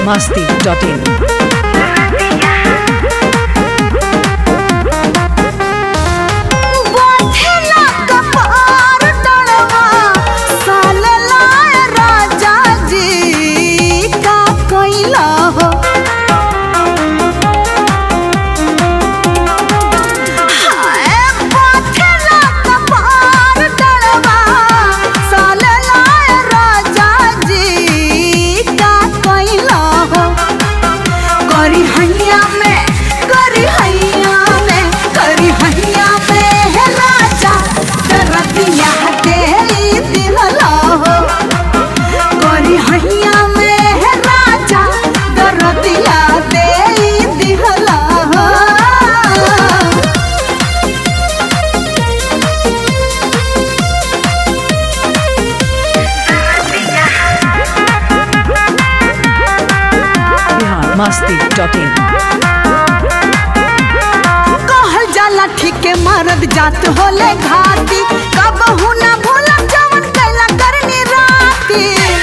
masti.in. बाथेला कपार डलवा सालला राजा जी का कइला हो हाय बाथेला कपार डलवा सालला राजा जी का कइला हो करी हैया में करी हैया में करी हैया में हे राजा दरदिया दे दिहला हो करी हैया में हे राजा दरदिया दे दिहला हो Bihar masti.in. कहल जाला ठीके मरद जात होले घाती कबहू ना भूला जवन कैला करनी राती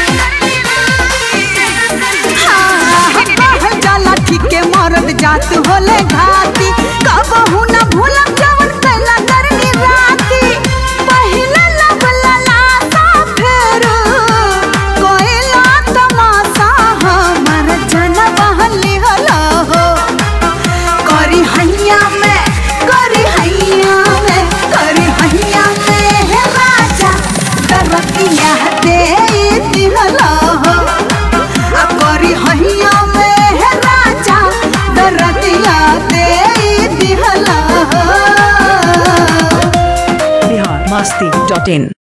हाँ, कहल जाला ठीके मरद जात होले घाती कबहू ना भूला जवन कैला करनी राती पहिला लब ललासा फेर कोइला तमाशा हमर जनम लिहला हो करी हैया में करी हैया में करी हैया में हे राजा दरतिया दे दिहला हो आ करी हैया में हे राजा दरतिया दे दिहला हो Bihar masti.in.